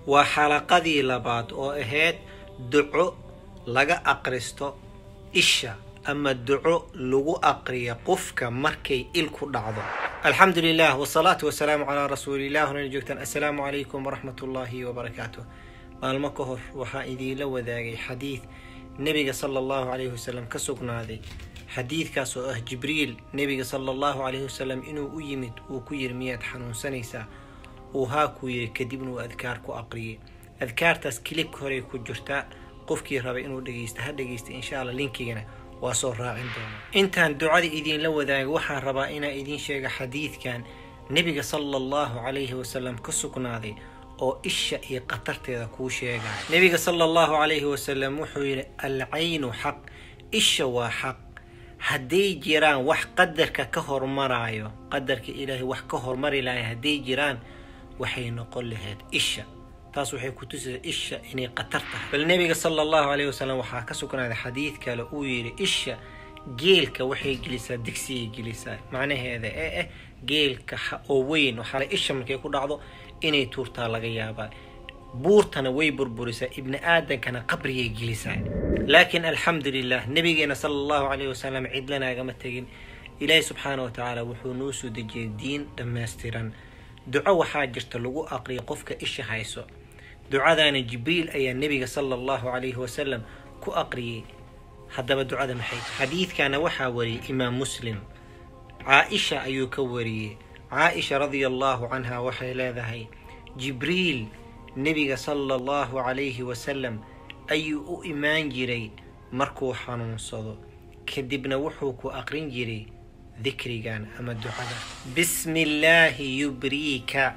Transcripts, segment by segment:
waa xalaqadii labaad oo ahayd duco laga aqristo isha ama duco lagu aqriyo qofka markay il ku dhacdo alxamdu lilah wsalaatu wasalaamu calaa rasuulilah horena joogtaan assalaamu calaykum waraxmat ullaahi wabarakaatu maalmo ka hor waxaa idiinla wadaagay xadiid nebiga sala allahu calayhi wasalam ka sugnaaday xadiidkaas oo ah jibriil nebiga sala allahu calayhi wasalam inuu u yimid uu ku yiri miyaad xanuunsanaysaa uu haa kuu yiri kadibna uu adkaar ku aqriyay adkaartaas kilibka horey ku jirtaa qofkii rabay inuu dhegeysta ha dhegeysta insha alla linkigana waa soo raacin doona intaan ducada idiinla wadaaga waxaan rabaa inaa idiin sheega xadiidkan nebiga sala allahu calayhi wasalam ka sugnaaday oo isha iyo khatarteeda kuu sheegaya nebiga sala allahu calayhi wasalam wuxuu yidhi alcaynu xaq isha waa xaq hadday jiraan wax qadarka ka hormaraayo qadarka ilaahay wax ka hormari lahay hadday jiraan waxay noqon lahayd isha taas waxay ku tusaysaa isha inay khatar tahay bal nebiga sala allahu calayhi wasalam waxaa ka sugnaaday xadiid kale uu yidhi isha geelka waxay gelisaa digsigay gelisaa macnaheeda ee ah geelka oo weyn waxaala isha markay ku dhacdo inay tuurtaa laga yaabaa buurtana way burburisaa ibni aadankana qabriyay gelisaa laakiin alxamdu lilah nebigeena sala allahu calayhi wasalam cidlanaagama tegin ilaahi subxaana wa tacaala wuxuu noo soo dejiyay diin dhammaystiran duco waxaa jirta lagu aqriya qofka isha hayso ducadaana jibriil ayaa nebiga sala allahu calayhi wasalam ku aqriyay haddaba ducada maxay xadiidkana waxaa wariyay imaam muslim caa-isha ayuu ka wariyey caa-isha radia allahu canha waxay leedahay jibriil nebiga sala allahu calayhi wasalam ayuu u imaan jiray markuu xanuunsado kadibna wuxuu ku aqrin jiray dikrigan ama ducada bismi illaahi yubriika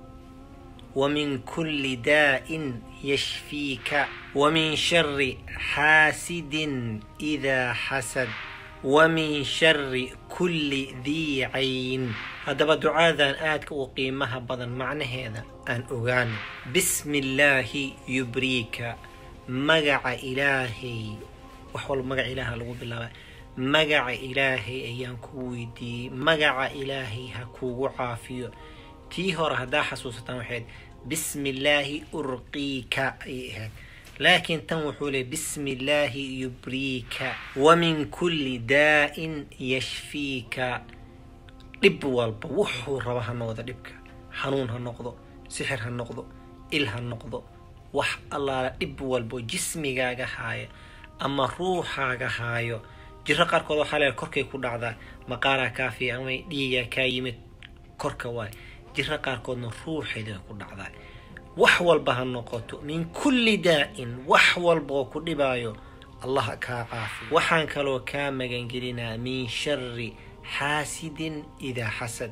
ومن كل داء يشفيك ومن شر حاسد إذا حسد ومن شر كل ذي عين هذا دعاء آدك وقيمها بدن معنى هذا أن أغان بسم الله يبريك مقع إلهي وحول مقع إله لغو بالله مقع إلهي أيان كويدي مقع إلهي هكو عافيو tii hore haddaa xasuusataan waxayd bismi illaahi urqiika ayay ahayd laakiin tan wuxuu leey bismi illaahi yubriika wa min kulli daa'in yashfiika dhib walba wuxuu raba ha noqdo dhibka xanuun ha noqdo sixir ha noqdo il ha noqdo wax allaala dhib walbo jismigaaga haaya ama ruuxaaga haayo jiro qaarkood waxaa leeay korkay ku dhacdaa maqaaraa kaafiya amay dhiigaa kaa yimid korka waay jiro qaarkoodna ruuxeeda ku dhacdaa wax walba ha noqoto min kulli daa'in wax walba oo ku dhibaayo allah kaa caafiyo waxaan kaloo kaa magangelinaa min shari xaasidin idaa xasad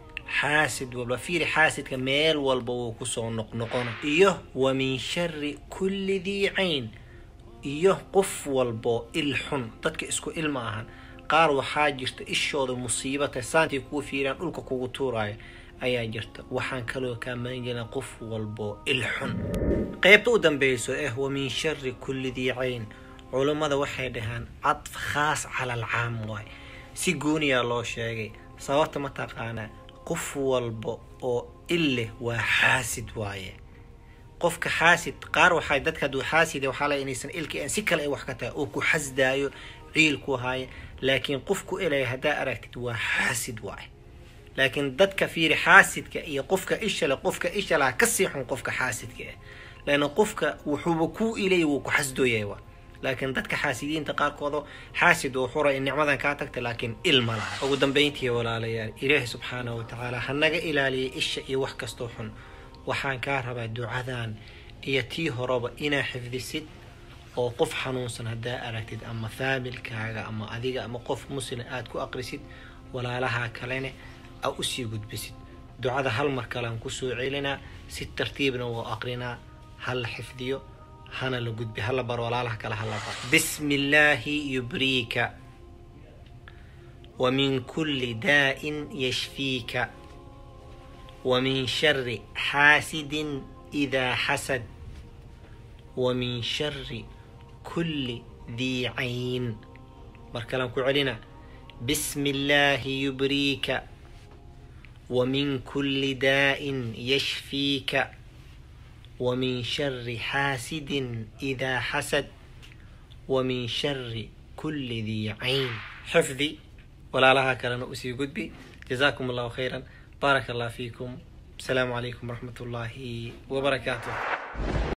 xaasid walba fiiri xaasidka meel walba wuu kusoo noqnoqona iyo wa min shari kulli dii cayn iyo qof walbo il xun dadka isku il ma ahan qaar waxaa jirta ishooda musiibata saantay kugu fiiraan dhulka kugu tuuraayo ayaa jirta waxaan kaloo kaa magangelina qof walbo il xun qeybta u dambeyso eh wa min shari kulli dii cayn culummada waxay dhahaan cadf khaas cala alcaam waay si gooniyaa loo sheegay sababta ma taqaanaa qof walba oo il leh waa xaasid waaye qofka xaasid qaar waxay dadka hadduu xaasid waxaa lay inaysan ilka aan si kale ay wax ka tahay oo ku xasdaayo ciil ku haaya laakiin qofku ilaya haddaa aragtid waa xaasid waaye laakiin dadka fiiri xaasidka iyo qofka ishale qofka ishalaha kasii xun qofka xaasidka ah laana qofka wuxuuba kuu ilay wuu ku xasdooyay wa laakiin dadka xaasidiinta qaarkooda xaasid oo xura in nicmadan kaa tagta laakiin il ma laha ugu dambeyntii walaalayaal ilaahi subxaanahu watacaala hanaga ilaaliya isha iyo wax kastoo xun waxaan kaa rabaa ducadan iyo tii horeba inaa xifdisid oo qof xanuunsan haddaa aragtid ama faamilkaaga ama adiga ama qof muslim aad ku aqrisid walaalaha kalene a usii gudbisid ducada hal mar kalean kusoo celinaa si tartiibna wuu aqrinaa hala xifdiyo hana la gudbi hala bar walaalaha kale hala bar bismi illaahi yubriika wa min kulli daa'in yashfiika wa min shari xaasidin idaa xasad wa min shari kulli dii cayn mar kalean ku celinaa bismi illaahi yubriika ومن كل داء يشفيك ومن شر حاسد إذا حسد ومن شر كل ذي عين حفظي ولا لها كلام أسي قدبي جزاكم الله خيرا بارك الله فيكم السلام عليكم ورحمة الله وبركاته